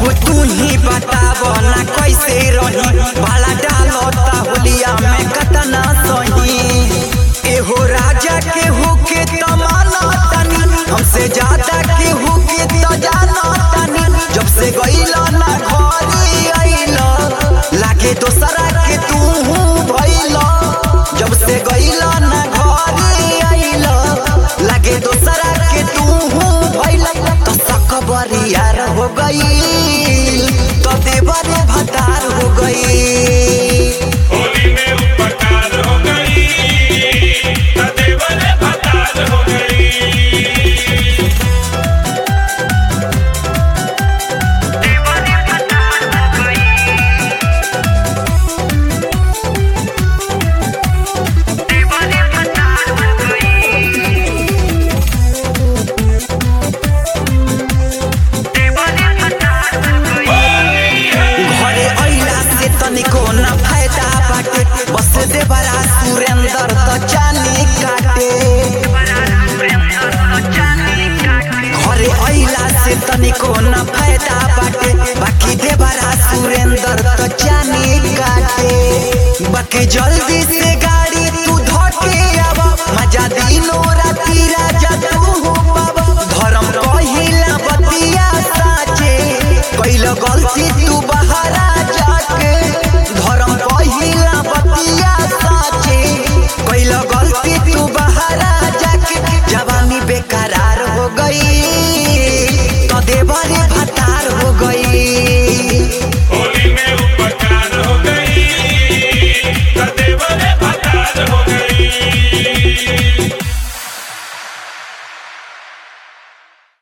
तू ही बताब ना कैसे रही भाला डालता होलिया में कतना सही एहो राजा के होके तमाना तनी हमसे ज्यादा के होके त जाना तनी जब से गईला ना घरी आइला लागे दोसरा के तू भइला जब से गईला ना घरी आइला लागे दोसरा के तू भइला तो सकबरियार हो गई तो देवर भतार हो गई होली में उपकार हो गई सदैवन भतार हो गई घरे अइला से तनिको न फायदा बाटे बस देवरा सुरेंद्र त चानी काटे घरे अइला से तनिको न फायदा बाटे बाकी देवरा सुरेंद्र त चानी काटे बाकी जल्दी से गा